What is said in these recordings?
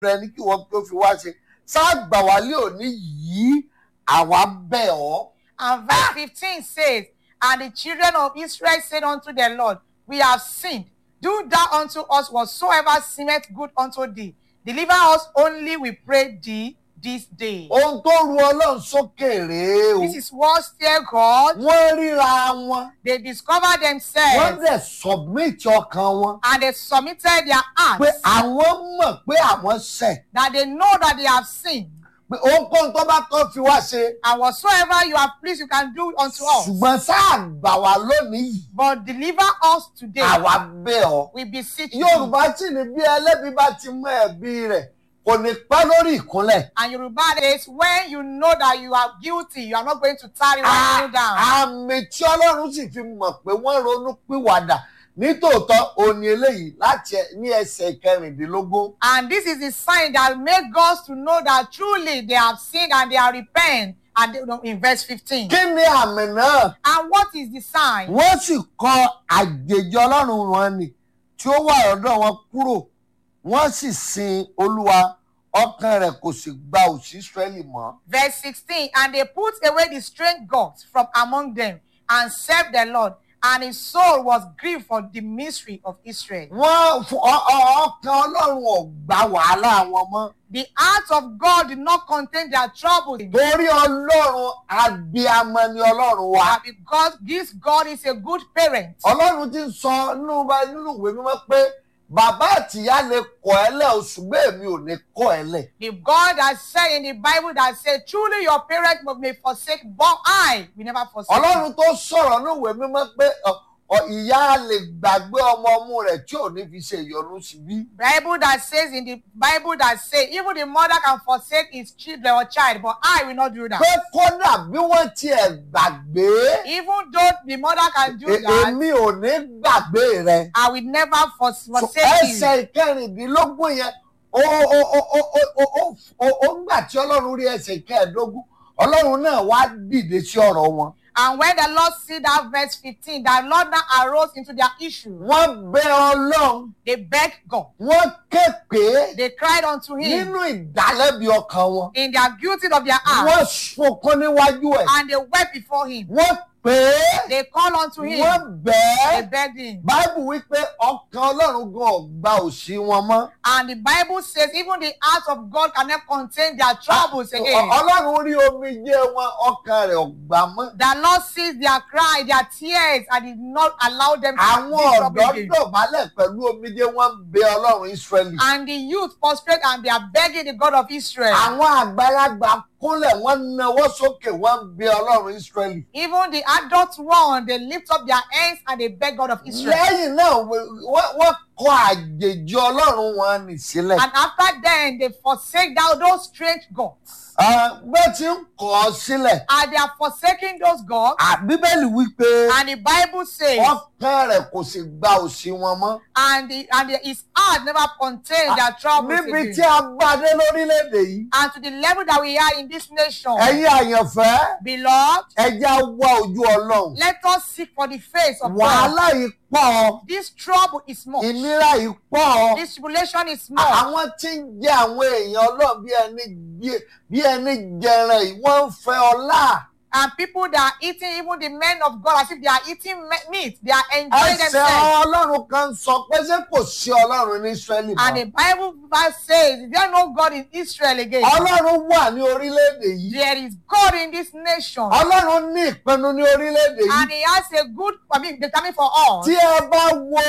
rẹ ní kí wọ́n tó fi wá ṣe sáàgbà wálé òní yìí àwa bẹ̀ ọ́. And verse 15 says, And the children of Israel said unto the Lord, We have sinned. Do thou unto us whatsoever seemeth good unto thee. Deliver us only, we pray thee, this day. ohun tó ru ọlọ́run sókè rèé o This is what still God. wọ́n ríra wọn They discover wọ́n themselves dẹ̀ submit ọkàn wọn and they submitted their pé hearts àwọn mọ̀ pé àwọn ṣẹ̀ that they know that they have sinned. pé ohunkóhun tó bá kọ́ fi wá ṣe And whatsoever you have pleased, you can do unto us. ṣùgbọ́n sáàgbà wá lónìí yìí But deliver us today. àwa bẹ̀ ọ́. We beseech you. yorùbá sì ní bí ẹlẹ́bi bá ti mọ ẹ̀bi rẹ̀ kò ní pẹ́ lórí ìkúnlẹ̀. And Yoruba says, when you know that you are guilty, you are not going to tarry when you kneel down. àmì tí ọlọ́run sì fi mọ̀ pé wọ́n ronú pìwàdà nítòótọ́ òní eléyìí láti ẹ- ní ẹsẹ̀ kẹrìndínlógún. And this is the sign that make us to know that truly they have sinned and they are repent. And they, in verse 15. kí ni àmì náà? And what is the sign? wọ́n sì kọ àjèjì ọlọ́run wọn nì tí ó wà lọ́dọ̀ wọn kúrò wọ́n sì sin olúwa ọkàn rẹ̀ kò sì gba òsì Ísírẹ́lì mọ́. Verse 16. And they put away the strange gods from among them and served the Lord. And his soul was grieved for the mystery of Israel. wọ́n fún- ọ- ọ- ọkàn ọlọ́run ò gba wàhálà wọn mọ́. The heart of God did not contain their troubles. torí ọlọ́run abiyamọ ni ọlọ́run wa. And because this God is a good parent. ọlọ́run ti ń sọ nínú bá- nínú ìwé mímọ́ pé bàbá àtìyá lè kọ̀ ẹ́ lẹ̀ oṣù bẹ́ẹ̀ mi ò ní kọ̀ ẹ́ lẹ̀. The God has said in the Bible that said, truly your parents may forsake, but I will never forsake. you." ọlọ́run tó sọ̀rọ̀ nínú ìwé mímọ́ pé ọ- ọ- ìyá lè gbàgbé ọmọ ọmú rẹ̀ tí ò ní fi ṣe ìyọnu sí bí. Bible that says in the Bible that say even the mother can forsake his children or child, but I will not do that. pé kódà bí wọ́n tiẹ̀ gbàgbé Even though the mother can do e- that, èmi ò ní gbàgbé rẹ̀. I will never fors- So, forsake you. ẹsẹ̀ ìkẹrìndínlógún yẹn ó ó ó ó ó ó ó ó ó ńgbà tí ọlọ́run rí ẹsẹ̀ ìkẹẹ̀ẹ́dógún ọlọ́run náà wá dìde sí ọ̀rọ̀ wọn. And when the Lord see that verse 15, that Lord now arose into their issue, wọ́n bẹ ọlọ́run they begged God. wọ́n ké pé They cried unto him nínú ìdálẹ́bi ọkàn wọn in their guilty of their heart, wọ́n sunkún níwájú ẹ̀ and they wept before him. wọ́n pè é They called unto him. wọ́n bẹ̀ They ẹ́ begged him. báìbù wípé ọkàn ọlọ́run gan ọ̀gbà òsì wọn mọ́ And the Bible says even the heart of God cannot contain their troubles Ọ- again. ọlọ́run rí omijé wọn ọkàn rẹ̀ ọ̀gbà mọ́ The Lord sees their cry, their tears, and did not allow them to àwọn be troubled ọ̀dọ́ again. dọ̀bálẹ̀ pẹ̀lú omijé wọ́n ń bẹ ọlọ́run Ísírẹ́lì And the youth prostrate and they are begging the God of Israel. àwọn àgbàlagbà kúnlẹ̀ wọ́n nawọ́ sókè wọ́n ń bẹ ọlọ́run Ísírẹ́lì Even the adult one, they lift up their hands and they beg God of Israel. lẹ́yìn náà wọ́n- wọ́n kọ àjèjì ọlọ́run wọn nì sílẹ̀ And after then, they forsake thou those strange gods. Ah, bó ti ń kọ̀ ọ́ sílẹ̀ And they are forsaking those gods. Ah, bíbélì wípé And the Bible says, ọkàn rẹ̀ kò sì gba òsì wọn mọ́ and, the, and the, his heart never contained their troubles níbi again. tí a bá dé lórílẹ̀‐èdè yìí and to the level that we are in this nation. ẹ̀yin àyànfẹ́ Beloved, ẹ jẹ́ á wá ojú ọlọ́run let us seek for the face of God. wàhálà yìí pọ̀ This trouble is much. ìnira yìí pọ̀ This tribulation is much. àwọn tí ń jẹ àwọn èèyàn ọlọ́run bí ẹni gbé- bí ẹni jẹran yìí wọ́n ń fẹ́ ọlá And people that are eating, even the men of God, as if they are eating me- meat, they are enjoying ẹsẹ̀ themselves. ọlọ́run kan sọ pé ṣé kò sí ọlọ́run ní Ísírẹ́lì And the mọ́ Bible verse says, Is there no God in Israel again? ọlọ́run wà ní orílẹ̀-èdè yìí There is God in this nation. ọlọ́run ní ìpinnu ní orílẹ̀-èdè yìí And He has a good, I mean, determined for us. tí ẹ bá wo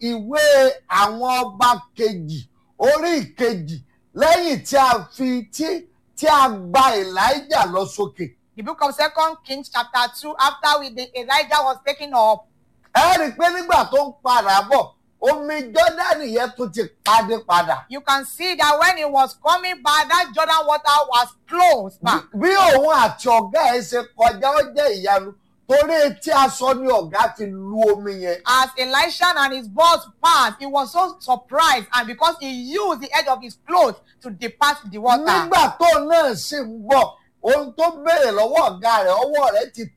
ìwé àwọn ọba kejì orí ìkejì lẹ́yìn tí a fi tí tí a gba Elijah lọ sókè The book of Second Kings, chapter 2, after we, the Elijah was taken up, ẹ rí i pé nígbà tó ń padà bọ̀ omi Jọ́dánì yẹn tún ti padé padà you can see that when he was coming back, that Jordan water was closed back. bí òun àti ọ̀gá ẹ̀ ṣe kọjá ó jẹ́ ìyanu torí etí aṣọ ni ọ̀gá fi lu omi yẹn As Elisha and his boss passed, he was so surprised, and because he used the edge of his clothes to depart the water. nígbà tó náà sì ń bọ̀ ohun tó béèrè lọ́wọ́ ọ̀gá rẹ̀ ọwọ́ rẹ̀ ti tẹ̀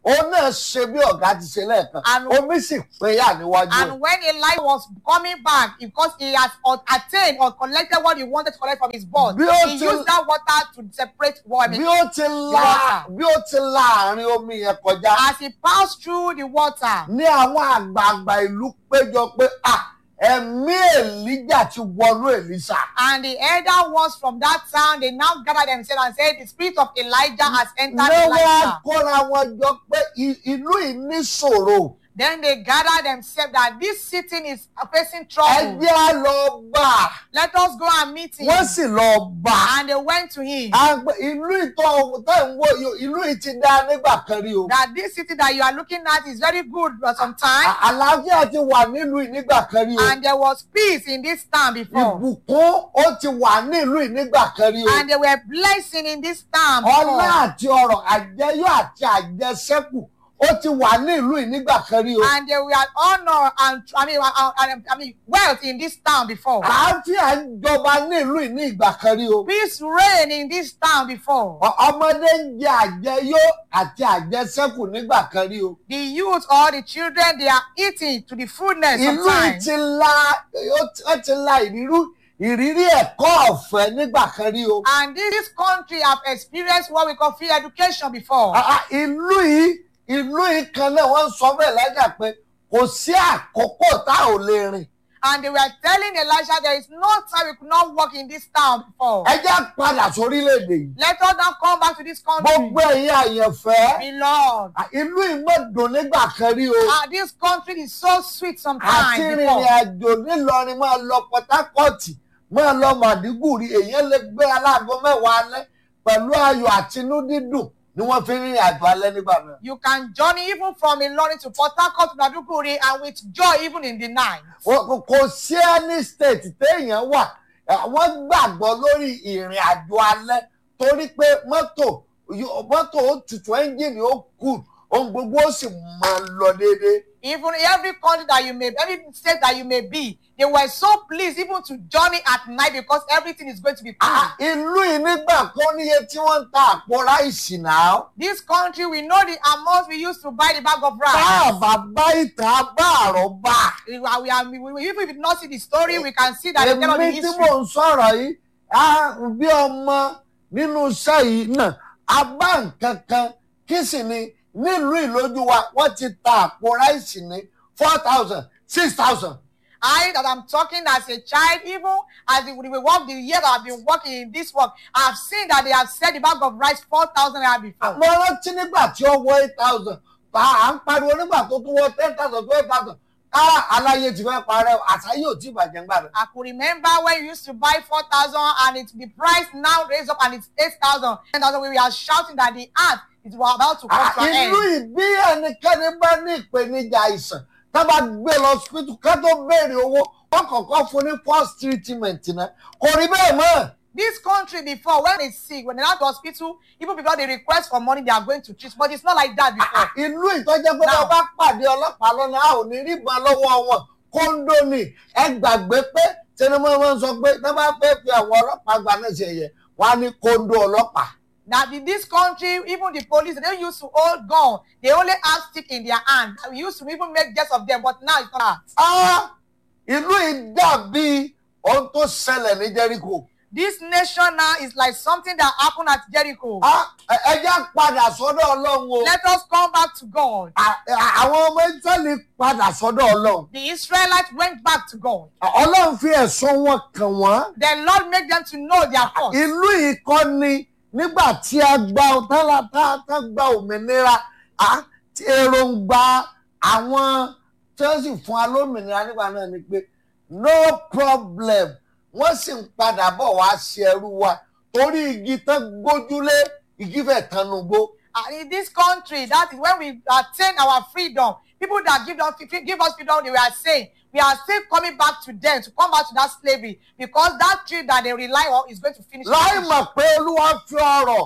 òun náà ṣe bí ọ̀gá ti ṣe lẹ́ẹ̀kan And- omi sì pínyà níwájú ẹ̀. And when Elijah was coming back, because he has uh, attained or collected what he wanted to collect from his boss, Bí ó he ti- used that water to separate water. bí ó ti la water. bí ó ti la àárín omi yẹn kọjá As he passed through the water, ní àwọn àgbààgbà ìlú péjọ pé à ẹ̀mí èlíjà ti wọnú èlísà. and the elder ones from that town, they now gathered themselves and said, The spirit of Elijah has entered lọ́wọ́ Elijah. kóra wọn jọ pé i- ìlú yìí ní ṣòro Then they gathered themselves that this city is facing ẹ trouble. jẹ́ á lọ bá a Let us go and meet him. wọ́n sì lọ bá a. And they went to him. Àgbẹ̀- ìlú ìtọ́ tẹ̀ ń wò yìí, ìlú yìí ti dá nígbà kan rí o. That this city that you are looking at is very good for some time. À- àlàáfíà ti wà nílùú yìí nígbà kan rí o. And there was peace in this town before. ìbùkún ó ti wà nílùú yìí nígbà kan rí o. And there were blessing in this town ọlá before. àti ọrọ̀ àjẹyó àti àjẹsẹ́kù ó ti wà nílùú yìí nígbà kan rí o. And there were honor and I mean, uh, uh, I mean wealth in this town before. àáfíà ń jọba nílùú yìí ní ìgbà kan rí o. Peace reigned in this town before. Ọ- ọmọdé ń jẹ àjẹyó àti àjẹsẹ́kù nígbà kan rí o. The youth or the children they are eating to the fullness ìlú yìí sometimes. ti la ó ti- ó ti la ìrírú ìrírí ẹ̀kọ́ ọ̀fẹ́ nígbà kan rí o. And this, this country have experienced what we call free education before. Ah, ah, ìlú yìí ìlú yìí kan náà wọ́n ń sọ bẹ́ẹ̀ lájà pé kò sí àkókò tá ò lè rìn. And they were telling Elijah there is no time we could not work in this town before. ẹ jẹ́ padà sórílẹ̀-èdè yìí. Let us now come back to this country. gbogbo ẹ̀yin àyànfẹ́ Beloved. ah, ìlú yìí mọ̀ dùn nígbà kan rí o. Ah, this country is so sweet àti sometimes. rìnrìn before. àjò nílọrin máa lọ Port Harcourt máa lọ Màdígùrí èèyàn lè gbé aláàgọ́ mẹ́wàá alẹ́ pẹ̀lú ayọ̀ àtinú dídùn ni wọ́n fi rìnrìn àjò alẹ́ nígbà náà. You can journey even from Ilorin to Port Harcourt to Maduguri and with joy even in the night. Kò- kò kò sí any state téèyàn wà eh, wọ́n gbàgbọ́ lórí ìrìn àjò alẹ́ torí pé mọ́tò yó- mọ́tò ó tutù ẹ́ńjìnì ó kù ohun gbogbo ó sì máa lọ déédéé. Even every country that you may, every state that you may be, they were so pleased even to journey at night because everything is going to be cool. Ah, ìlú yìí nígbà kan níye tí wọ́n ń ta àpò ráìsì náà. This country, we know the amount we used to buy the bag of rice. bá àbá ìtàn bá àrọ́bà. We are, we are, we, we, if we did not see the story, we can see that they tell us the èmi tí history. mò ń sọ̀rọ̀ yìí á bí ọmọ nínú iṣẹ́ yìí náà a bá nǹkan kan kí sì ni nílùú ìlójú wa wọ́n ti ta àpò ráìsì ní four thousand six thousand. I that I'm talking as a child, even as we, we work the year that I've been working in this work, I've seen that they have said the bag of rice four thousand naira before. mo rántí nígbà tí ó wọ eight thousand bá à ń pariwo nígbà tó tún wọ ten thousand twelve thousand kára aláyé ti fẹ́ parẹ́ àṣàyè ò tí ì bàjẹ́ ńgbà rẹ̀. I could remember when you used to buy four thousand and it's the price now raised up and it's eight thousand. Ten thousand we were shouting that the earth is about to come to an ìlú end. ìbí ẹnikẹ́ni bá ní ìpèníjà àìsàn tá bá gbé lọ hospital ká tó béèrè owó wọ́n kọ́kọ́ fún ní first treatment náà kò rí bẹ́ẹ̀ mọ́. This country before, when they sick, when they're at the hospital, even before they request for money, they are going to treat. But it's not like that before. ìlú ìtọ́jẹ́ pé Now- wọ́n bá pàdé ọlọ́pàá lọ́nà a ò ní rí ìbọn lọ́wọ́ wọn kóńdó ni ẹ gbàgbé pé tinubu wọn sọ pé tí wọ́n bá fẹ́ fi àwọn ọlọ́pàá gba náà ṣe yẹ wọ́n á ní kóńdó ọlọ́pàá. That in this country, even the police, they don't used to hold gun. They only have stick in their hand. We used to even make jest of them, but now it's not that. Ah, ìlú yìí dàbí ohun tó ṣẹlẹ̀ ní Jẹ́ríkò. This nation now is like something that happened at Jericho. Ah, ẹ ẹ jẹ́ padà sọ́dọ̀ ọlọ́run o. Let us come back to God. À- à- àwọn ọmọ Ísírẹ́lì padà sọ́dọ̀ ọlọ́run. The Israelites went back to God. ọlọ́run fi ẹ̀sùn wọn kàn wọ́n. The Lord made them to know their fault. ìlú yìí kọ́ ni nígbà tí a gba tálá tá tá gba òmìnira á, tí èròǹgbà àwọn tí wọ́n sì fún wa lómìnira nígbà náà ni pé no problem wọ́n sì ń padà bọ̀ wá ṣe ẹrú wa torí igi tán gbójúlé igi fẹ̀ tanugbó. And in this country, that is when we attain our freedom. People that give, them, give us freedom, they were saying, we are still coming back to them, to come back to that slavery, because that tree that they rely on is going to finish. láì mọ̀ pé olúwa fi ọrọ̀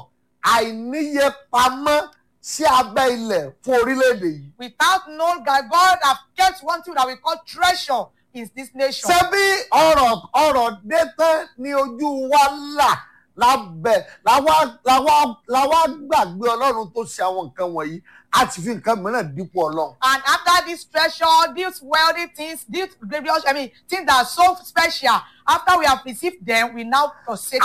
àìníye pamọ́ sí abẹ́ ilẹ̀ fún orílẹ̀-èdè yìí. Without knowing that God have kept one thing that we call treasure in this nation. ṣé bí ọ̀rọ̀ ọ̀rọ̀ dé tán ní ojú wa là lábẹ́ làwa làwa làwa gbàgbé ọlọ́run tó ṣe àwọn nǹkan wọ̀nyí a sì fi nǹkan mìíràn dípò ọlọ́run. And after this treasure, these wealthy things, these glorious, I mean, things that are so special, after we have received them, we now forsake